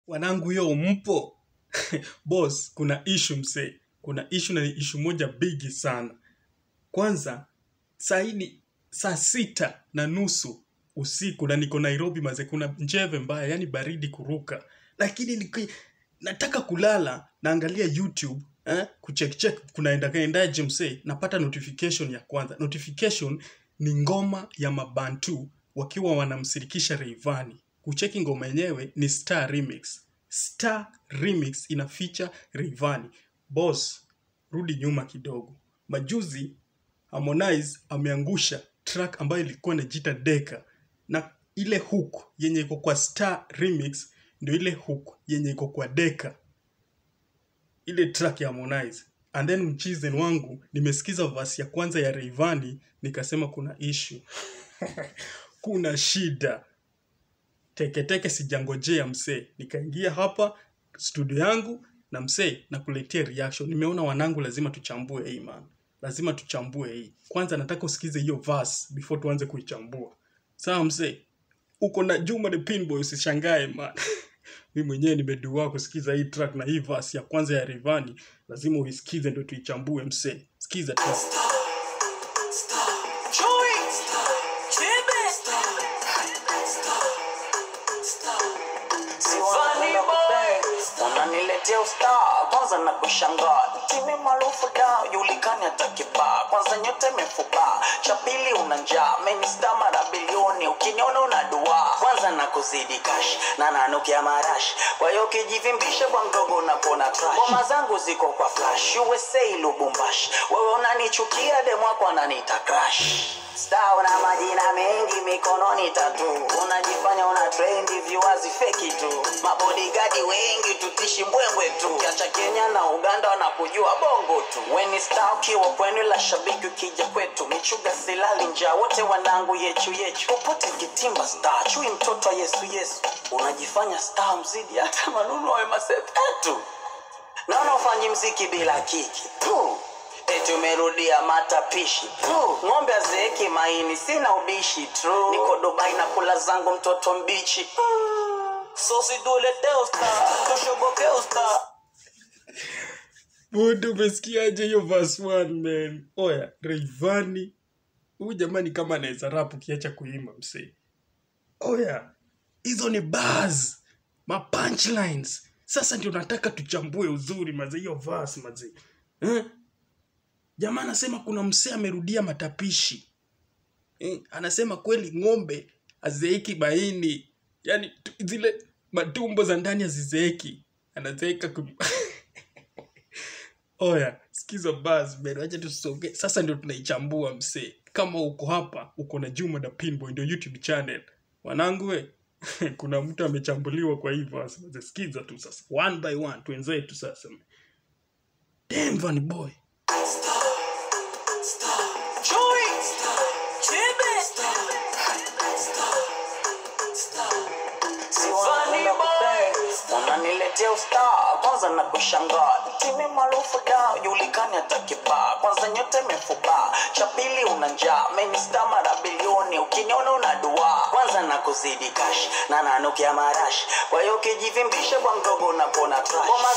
wanangu yo mpo boss kuna ishu msee kuna ishu na ni ishu moja bigi sana kwanza saini saa sita na nusu usiku na niko nairobi maze kuna njeve mbaya yani baridi kuruka lakini niki, nataka kulala naangalia youtube eh, kuchekchek kunaendakaendaje msee napata notification ya kwanza notification ni ngoma ya mabantu wakiwa wanamsirikisha reivani kucheki ngoma yenyewe ni star remix star remix ina feature reivani boss rudi nyuma kidogo majuzi harmonize ameangusha track ambayo ilikuwa inajiita deka na ile hook yenye iko kwa star remix ndio ile hook yenye iko kwa deka ile track ya harmonize and then mchizen wangu nimesikiza verse ya kwanza ya reivani nikasema kuna issue kuna shida teketeke sijangojea msee nikaingia hapa studio yangu na msee nakuletea reaction nimeona wanangu lazima tuchambue hii man lazima tuchambue hii kwanza nataka usikize hiyo verse before tuanze kuichambua sawa msee uko na juma the pinboy usishangae man mi mwenyewe nimedua kusikiza hii track na hii verse ya kwanza ya rivani lazima uisikize ndo tuichambue msee sikiza tu unaniletea ustaa kwanza na kushangaa timi maarufu da julikani hata kibaa kwanza nyote mefuba cha pili una njaa menista mara bilioni ukiniona una dua kwanza na kuzidi kash na nanukia marash kwa hiyo ukijivimbisha kwa mdogo unapona trash ngoma zangu ziko kwa flash usa lubumbash wewe unanichukia demwako ananiita crash Star una majina mengi mikononi tatu unajifanya una trendi viwazi feki tu mabodigadi wengi tutishi mbwembwe tu kiacha kenya na uganda wanakujua bongo tu weni star ukiwa kwenu la shabiki ukija kwetu michuga silali njaa wote wanangu yechu yechu popote kitimba star chui mtoto wa yesu yesu unajifanya star mzidi hata manunu wawe masepetu naona ufanyi mziki bila kiki Puh. eti umerudia matapishi Puh. ng'ombe azeeki maini sina ubishi tu niko dubai na kula zangu mtoto mbichi sosidulete usta tushoboke usta budu umesikiaje hiyo verse one man oya reivani huyu jamani kama anaweza rap ukiacha kuimba msee oya hizo ni bars ma punchlines sasa ndio nataka tuchambue uzuri maze hiyo verse maze eh? jamaa anasema kuna msee amerudia matapishi eh? anasema kweli ng'ombe azeeki baini yani tu- zile matumbo za ndani hazizeeki anazeeka kum... oya sikiza bas bado acha tusonge sasa ndio tunaichambua msee kama uko hapa uko na juma na pinboy ndio youtube channel wanangu we kuna mtu amechambuliwa kwa hii verse Maze, sikiza tu sasa one by one twenzetu sasa Damn, Vanny boy Chui. Chibe. Sivani boy. unaniletea ustaa kwanza na kushangaa timi maarufu da julikani hata kibaa kwanza nyote mefuba cha pili una njaa menista mara bilioni ukiniona una dua kwanza na kuzidi kash na nanukia marash kwa hiyo ukijivimbisha kwa mdogo unapona trash Ngoma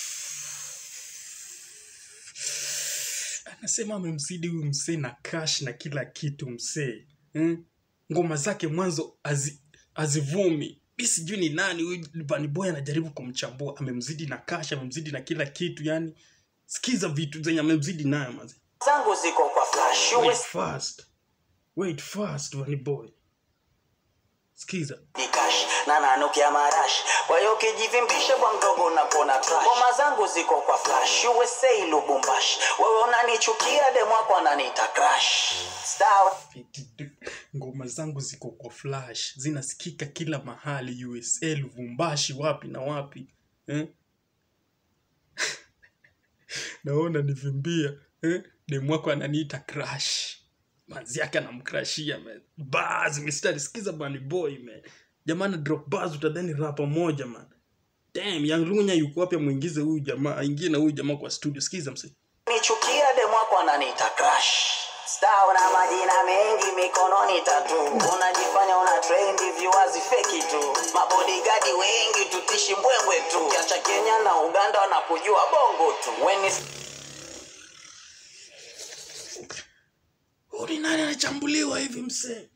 anasema amemzidi huyu msee na cash na kila kitu msee hmm? ngoma zake mwanzo hazi- hazivumi mi sijui ni nani huyu Vanny boy anajaribu kumchambua amemzidi na cash amemzidi na kila kitu yani sikiza vitu zenye amemzidi nayo mazi zangu ziko kwa flash wait US fast wait fast Vanny boy sikiza Dikash na nanukia marash kwa hiyo ukijivimbisha kwa mdogo unapona trash ngoma zangu ziko kwa flash USA Lubumbash wewe unanichukia demwako ananiita crash Star Fiti du- ngoma zangu ziko kwa flash zinasikika kila mahali usa luvumbashi wapi na wapi eh? naona nivimbia eh? demwako ananiita crash manzi yake anamkrashia man bas mistari sikiza bani boy man jamani drop bars utadhani rapa moja man damn young lunya yuko wapi amwingize huyu jamaa aingie na huyu jamaa kwa studio sikiza msee nichukia demwako ananiita crash Star una majina mengi mikononi tatu unajifanya una trendi viwazi feki tu mabodigadi wengi tutishi mbwembwe kenya na uganda wanakujua bongo tu weni Huyu ni nani anachambuliwa hivi msee?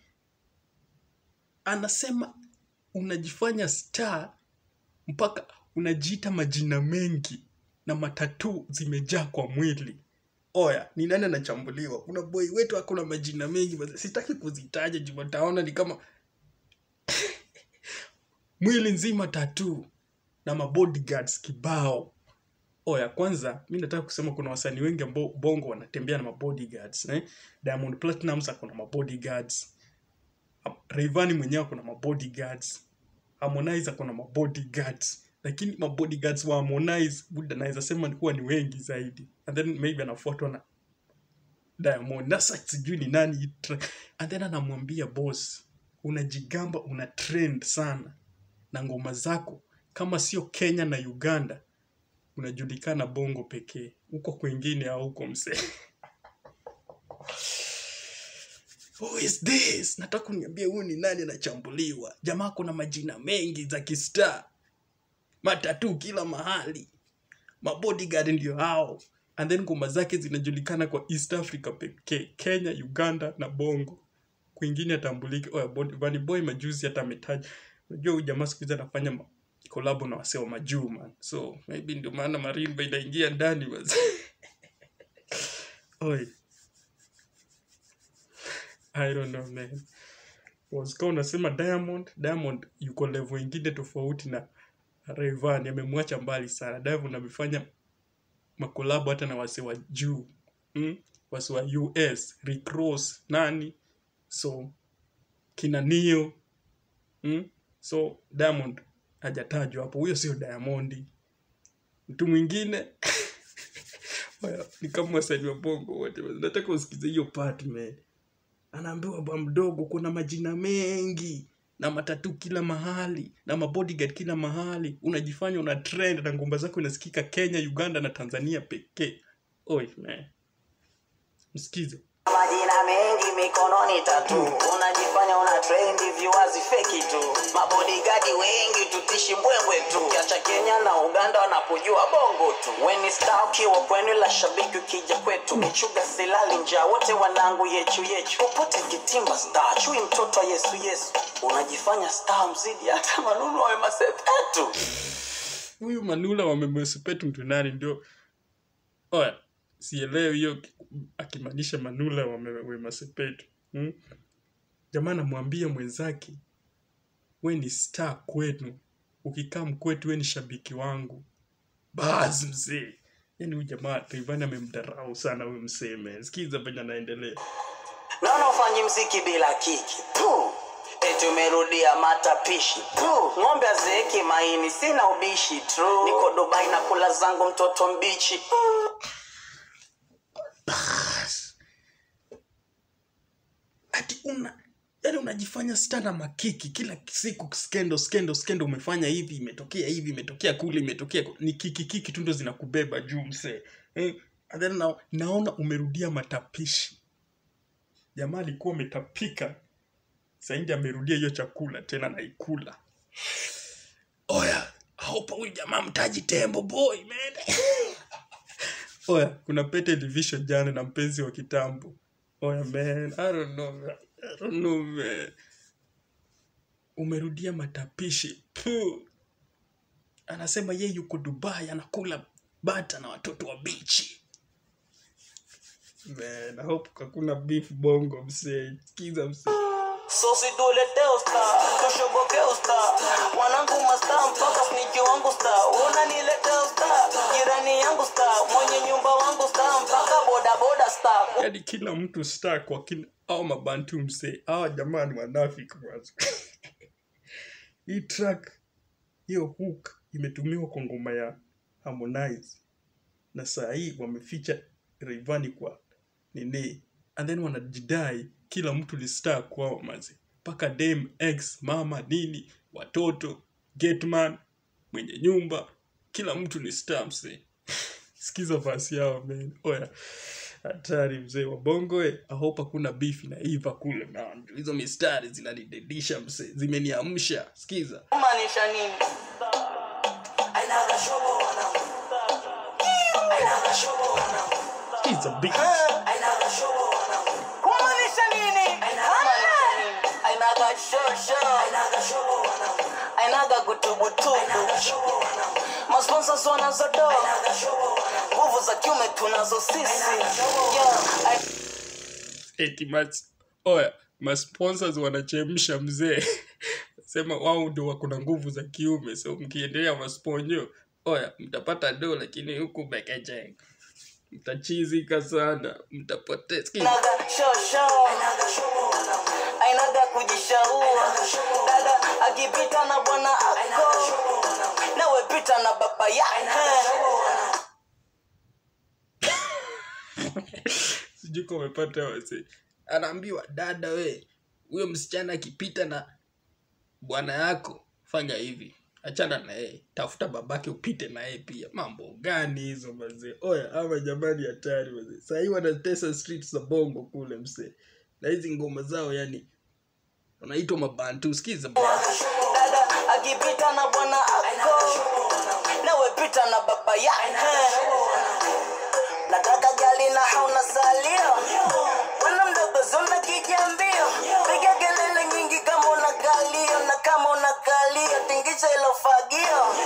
Anasema unajifanya star mpaka unajiita majina mengi na matatu zimejaa kwa mwili. Oya, ni nani anachambuliwa? Kuna boy wetu ako na majina mengi, basi sitaki kuzitaja juu wataona ni kama mwili nzima tatu na mabodyguards kibao. Oya, kwanza mi nataka kusema kuna wasanii wengi ambao bongo wanatembea na mabodyguards eh? Diamond Platnumz ako na mabodyguards, Rayvanny mwenyewe ako na mabodyguards, Harmonize ako na mabodyguards, lakini mabodyguards wa Harmonize buda naweza sema ni kuwa ni wengi zaidi, and then maybe anafuatwa na Diamond. Sasa sijui ni nani hii tra- and then anamwambia boss, unajigamba una trend sana na ngoma zako kama sio Kenya na Uganda unajulikana bongo pekee, huko kwingine au huko msee. Who is this? Nataka uniambie huyu ni nani anachambuliwa? Jamaa kuna majina mengi za kistar, matatu kila mahali, mabodyguard ndio hao, and then ngoma zake zinajulikana kwa East Africa pekee, Kenya, Uganda na bongo, kwingine atambuliki. Oya, Bon- Vanny Boy majuzi hata ametaja, unajua huyu jamaa siku hizi anafanya ma- kolabo na wasee wa majuu man, so maybe ndio maana marimba inaingia ndani basi. Oi, I don't know man. Wasika unasema Diamond, Diamond yuko level ingine tofauti na Rayvanny, amemwacha mbali sana. Diamond amefanya makolabo hata na wase wa juu mm? wase wa US, Rick Ross, nani so kina Neo mm? so Diamond hajatajwa hapo, huyo sio Diamondi. Mtu mwingine Oya, ni kama wasanii wa bongo wote, nataka usikize hiyo part man anaambiwa bwa mdogo kuna majina mengi na matatu kila mahali na mabodyguard kila mahali unajifanya una trend na ngomba zako inasikika kenya uganda na tanzania pekee oi man msikize majina mengi mikononi tatu unajifanya una trendi viwazi feki tu mabodigadi wengi tutishi mbwembwe tu kiacha kenya na uganda wanapojua bongo tu weni star ukiwa kwenu la shabiki ukija kwetu michuga silali njaa wote wanangu yechu yechu popote kitimba star chui mtoto wa yesu yesu unajifanya star mzidi hata manunu wawe masepetu huyu manula wamemwesupetu mtu nani ndio oya sielewi hiyo akimaanisha manula wamewemasepetu hmm? jamaa anamwambia mwenzake we ni star kwenu ukikaa mkwetu we ni shabiki wangu basi mzee yani huyu jamaa Rayvanny amemdarau sana huyu msee man. sikiza venye anaendelea naona ufanyi mziki bila kiki tu eti umerudia matapishi tu ng'ombe azeeki maini sina ubishi tu niko dubai na kula zangu mtoto mbichi Bas. ati una yani unajifanya star na makiki kila siku skendo skendo skendo umefanya hivi imetokea hivi imetokea kule imetokea ku- ni kiki kiki tu ndo zinakubeba juu msee eh, and then na, naona umerudia matapishi jamaa alikuwa umetapika saindi amerudia hiyo chakula tena naikula oya haupa huyu jamaa mtaji tembo boy man oya kuna pete division jana na mpenzi wa kitambo oya man i don't know man. I don't know man umerudia matapishi Puh. anasema ye yuko dubai anakula bata na watoto wa bichi man i hope hakuna beef bongo msee kiza msee sosi tulete usta tushoboke usta mwanangu masta mpaka sniki wangu sta unanilete usta jirani yangu sta mwenye nyumba wangu sta mpaka bodaboda sta yani kila mtu star kwa kila au mabantu msee awa jamaa ni wanafiki kwanza hii track hiyo hook imetumiwa kwa ngoma ya harmonize na saa hii wameficha Rayvanny kwa nini and then wanajidai kila mtu ni star kwao mazi mpaka dem ex mama nini watoto getman mwenye nyumba kila mtu ni star msee sikiza fasi yao man oya hatari mzee wa bongo eh. I hope hakuna beef inaiva kule man hizo mistari zinanidedisha mzee zimeniamsha sikiza maanisha nini ainaga shobo He's a big kumaanisha nini ainaga shosho ainaga gutubutubu masponsors wanazodoa nguvu za kiume tunazo sisi yeah. I- eti mas oya masponsors wanachemsha mzee sema wao ndio wako na nguvu za kiume so mkiendelea masponyo oya mtapata do lakini huku bekeje mtachizika sana mtapoteza ainaga shosho ainaga kujishaua dada akipita na bwana ako nawe pita na baba yake sijui kama umepata wase anaambiwa dada we huyo msichana akipita na bwana yako fanya hivi achana na yeye tafuta babake upite na yeye pia mambo gani hizo mazee oya ama jamani hatari mazee sahii wanatesa streets za bongo kule msee na hizi ngoma zao yani wanaitwa mabantu sikiza bwana. dada akipita na bwana ako nawe pita na baba yake nataka gali na hauna salio bwana mdogo zona kijambio piga kelele nyingi kama una kalio na kama una kalio tingisha ilo fagio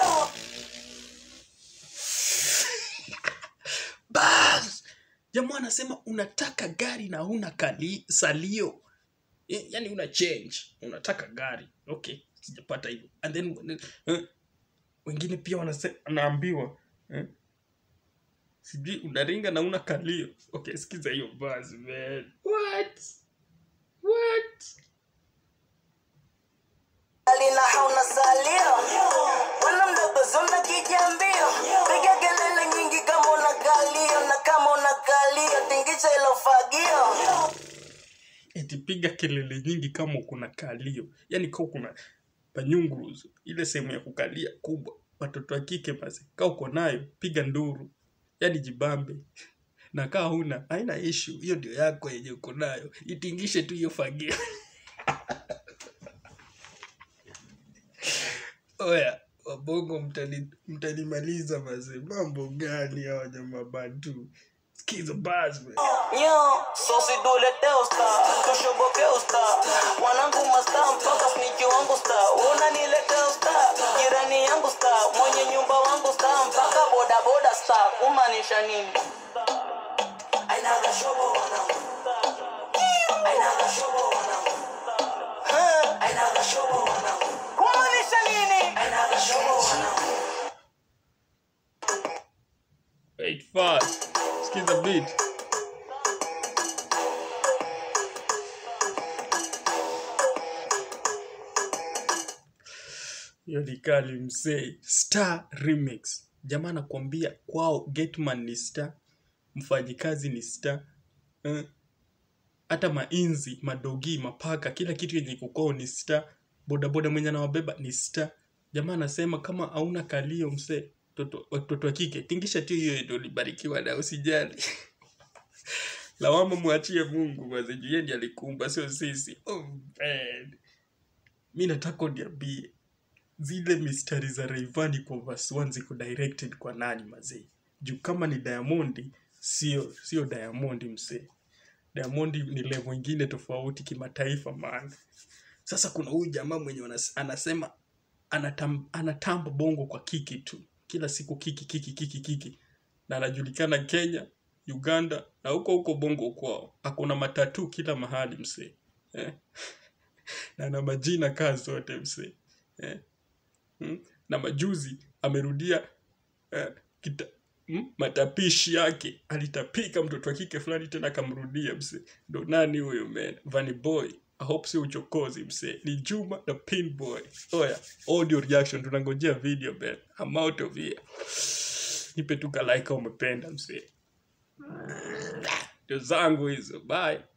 bas jamaa anasema unataka gari na una kali salio Eh, yani una change unataka gari okay sijapata hivyo and then eh, wengine pia wanase- wanaambiwa eh, sijui unaringa na una kalio okay sikiza hiyo basi man what what gali na hauna salio bwana mdogo zona kijambio piga kelele nyingi kama una kalio na kama una kalio tingisha ilo fagio eti piga kelele nyingi kama kuna kalio yani kaa kuna panyunguruzu ile sehemu ya kukalia kubwa watoto wa kike basi kaa uko nayo piga nduru yani jibambe na kaa huna haina ishu hiyo ndio yako yenye uko nayo itingishe tu hiyo fagio oya wabongo mtani- mtanimaliza mazee mambo gani hawa jamaa bantu skiza bas man. Nyo, sosi tulete usta, tushoboke usta Wanangu masta, mpaka sniki wangu sta Unanilete usta, jirani yangu sta Mwenye nyumba wangu sta, mpaka boda boda sta Kumaanisha nini? Ainaga shobo wanangu Ainaga shobo wanangu Ainaga shobo wanangu Kumaanisha nini? Ainaga shobo wanangu Wait fast. Skiza beat. Hiyo ni kali msee. Star Remix. Jamaa anakuambia kwao Getman ni star, mfanyikazi ni star. Eh, hata mainzi, madogi, mapaka, kila kitu yenye kukwao ni star. Bodaboda mwenye anawabeba ni star. Jamaa anasema kama hauna kalio msee, toto- watoto wa kike, tingisha tu hiyo ndio ulibarikiwa na usijali. Lawama mwachie Mungu maze, juu yeye ndiye alikumba, sio sisi. Oh man. Mi nataka uniambie zile mistari za Rayvanny kwa verse 1 ziko directed kwa nani mazee? Juu kama ni Diamond, sio sio Diamond msee. Diamond ni level ingine tofauti kimataifa man. Sasa kuna huyu jamaa mwenye wanas- anasema anatam, anatamba bongo kwa kiki tu, kila siku kiki kiki kiki kiki, na anajulikana Kenya, Uganda na huko huko bongo kwao. Akona matatu kila mahali msee eh? na ana majina kaa zote msee eh? hmm? na majuzi amerudia eh, kita, hmm? matapishi yake alitapika mtoto wa kike fulani tena akamrudia msee ndo nani huyo man Vanny Boy I hope si uchokozi msee ni Juma na Pinboy oya audio reaction tunangojea video man I'm out of here nipe tu ka like kama umependa msee ndio zangu hizo bye